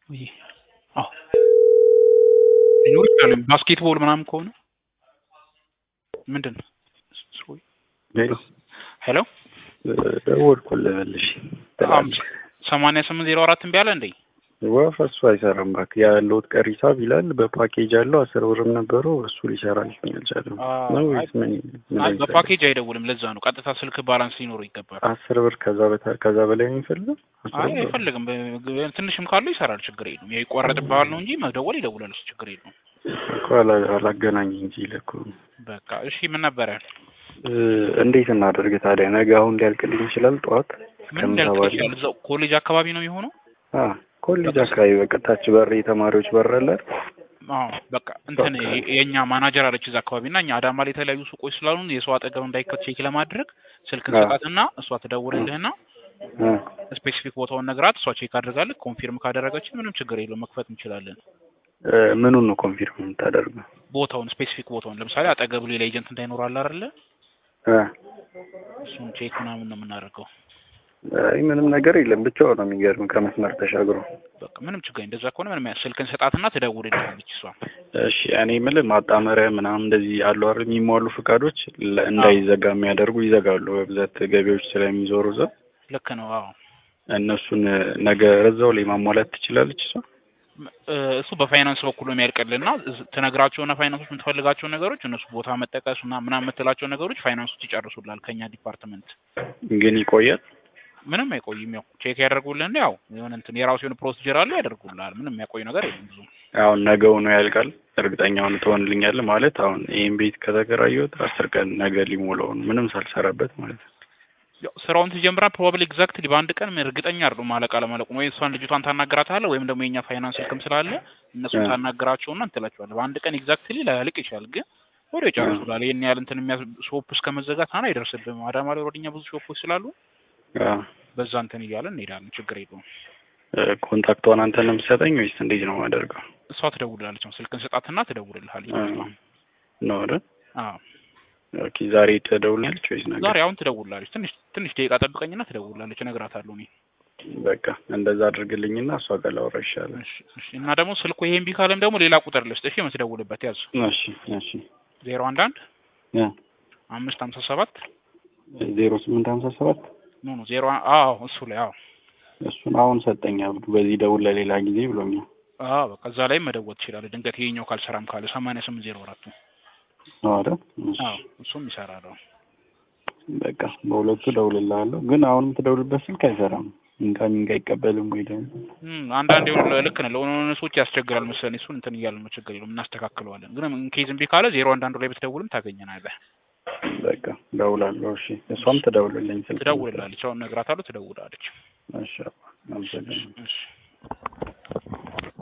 ውይ አዎ ሊኖር ይችላል። ባስኬትቦል ምናምን ከሆነ ምንድን ነው? ሄሎ ሄሎ ደወልኩልህ መልሼ ሰማንያ ስምንት ዜሮ አራት እምቢ አለ እንዴ? ወፍ እሱ አይሰራም እባክህ። ያለውት ቀሪ ሂሳብ ይላል በፓኬጅ አለው አስር ብርም ነበረው እሱ ሊሰራልኝ አልቻለም። ነው ወይስ ምን? ምን አይ አይነት በፓኬጅ አይደውልም። ለዛ ነው ቀጥታ ስልክ ባላንስ ሊኖረው ይገባል። አስር ብር ከዛ በታ ከዛ በላይ የሚፈልገው አስር አይ ብር? አይፈልግም። በ- ትንሽም ካለው ይሰራል፣ ችግር የለውም። ያው ይቋረጥብሃል ነው እንጂ መደወል ይደውላል፣ እሱ ችግር የለውም። እኮ አላ- አላገናኘኝ እንጂ ለኩ በቃ እሺ፣ ምን ነበረ? እንዴት እናደርግ ታዲያ? ነገ አሁን ሊያልቅልኝ ይችላል ጠዋት ምን ከምሳ ሊያልቅ በኋላ? ይችላል? እዛው ኮሌጅ አካባቢ ነው የሚሆነው። አ ኮሌጅ አካባቢ በቃ ታች በር የተማሪዎች በር አለ አይደል? አዎ በቃ እንትን የ- የእኛ ማናጀር አለች እዛ አካባቢ እና እኛ አዳማ ላይ የተለያዩ ሱቆች ስላሉ የሰው አጠገብ እንዳይከት ቼክ ለማድረግ ስልክ አዎ። እንሰጣትና እሷ ትደውልልህና አ ስፔሲፊክ ቦታውን ነግራት እሷ ቼክ አድርጋለች። ኮንፊርም ካደረገችን ምንም ችግር የለውም መክፈት እንችላለን። እ፣ ምኑን ነው ኮንፊርም የምታደርገው? ቦታውን ስፔሲፊክ ቦታውን ለምሳሌ አጠገብ ሌላ ኤጀንት እንዳይኖር አለ አይደለ? አ እሱን ቼክ ምናምን ነው የምናደርገው። አይ ምንም ነገር የለም ብቻው ነው የሚገርም ከመስመር ተሻግሮ። በቃ ምንም ችግር እንደዛ ከሆነ ምንም ያ- ስልክን ሰጣትና ትደውልልሃለች እሷ። እሺ እኔ የምልህ ማጣመሪያ ምናምን እንደዚህ አሉ አይደል የሚሟሉ ፍቃዶች ለ- እንዳይዘጋ የሚያደርጉ ይዘጋሉ በብዛት ገቢዎች ስለሚዞሩ እዛ ልክ ነው። አዎ እነሱን ነገ እዛው ላይ ማሟላት ትችላለች እሷ። ም- እ፣ እሱ በፋይናንስ በኩል ነው የሚያልቅልና እዝ- ትነግራቸውና ፋይናንሶች የምትፈልጋቸው ነገሮች እነሱ ቦታ መጠቀስ እና ምናምን የምትላቸው ነገሮች ፋይናንሶች ይጨርሱላል ከኛ ዲፓርትመንት። ግን ይቆያል። ምንም አይቆይም። ያው ቼክ ያደርጉልን ያው የሆነ እንትን የራሱ የሆነ ፕሮሲጀር አለ ያደርጉልሃል። ምንም የሚያቆይ ነገር የለም ብዙ አሁን ነገው ነው ያልቃል። እርግጠኛውን ትሆንልኛለህ ማለት አሁን ይህን ቤት ከተከራየሁት አስር ቀን ነገ ሊሞላው ነው ምንም ሳልሰራበት ማለት ነው። ያው ስራውን ትጀምራ ፕሮባብሊ ኤግዛክትሊ በአንድ ቀን እርግጠኛ አይደሉም ማለቅ አለማለቁን። ወይ እሷን ልጅቷን ታናግራታለህ ወይም ደግሞ የኛ ፋይናንስ ስልክም ስላለ እነሱን እ። ታናግራቸውና እንትላቸዋለህ። በአንድ ቀን ኤግዛክትሊ ላያልቅ ይችላል፣ ግን ወዲያው ይጨርሱላል። ይህን ያህል እንትን የሚያስ ሾፕ እስከ መዘጋት አና አይደርስብህም። አዳማ ላይ ወደኛ ብዙ ሾፖች ስላሉ አዎ። በዛ እንትን እያለን እንሄዳለን። ችግር የለውም። እ፣ ኮንታክቷን አንተ ነው የምትሰጠኝ ወይስ እንዴት ነው የማደርገው? እሷ ትደውልላለች ነው ስልክን ስጣትና ትደውልልሃለች። እ፣ ነው አይደል? አዎ ኦኬ ዛሬ ትደውልኛለች ወይስ ነገ? ዛሬ አሁን ትደውልላለች። ትንሽ ትንሽ ደቂቃ ጠብቀኝና ትደውልላለች። እነግራታለሁ እኔ በቃ እንደዛ አድርግልኝና እሷ ጋር ላወራ ይሻላል። እሺ፣ እሺ። እና ደግሞ ስልኩ ይሄን እምቢ ካለም ደግሞ ሌላ ቁጥር ልስጥ። እሺ የምትደውልበት ያዝ እሺ እሺ ዜሮ አንድ አንድ ያ አምስት ሀምሳ ሰባት ዜሮ ስምንት ሀምሳ ሰባት ኖ ኖ ዜሮ አ- አዎ እሱ ላይ አዎ እሱን አሁን ሰጠኝ አብዱ በዚህ ደውል ለሌላ ጊዜ ብሎኛል። አዎ በቃ እዛ ላይ መደወል ትችላለህ። ድንገት ይሄኛው ካልሰራም ካለ ሰማንያ ስምንት ዜሮ አራቱ ነው አይደል? እሺ አዎ እሱም ይሰራል። አዎ በቃ በሁለቱ ደውልልሃለሁ። ግን አሁን የምትደውልበት ስልክ አይሰራም። ኢንካሚንግ አይቀበልም ወይ ደግሞ እም፣ አንዳንድ የሆኑ ልክ ነህ ለሆነ ሰዎች ያስቸግራል መሰለኝ። እሱን እንትን እያልን ነው ችግር የለውም እናስተካክለዋለን። ግን ኬዝ እምቢ ካለ ዜሮ አንድ አንዱ ላይ ብትደውልም ታገኘናለህ። በቃ ደውላለሁ። እሺ እሷም ትደውልልኝ ስልክ ትደውልላለች። አሁን እነግራታለሁ፣ ትደውላለች። እሺ አመሰግናለሁ። እሺ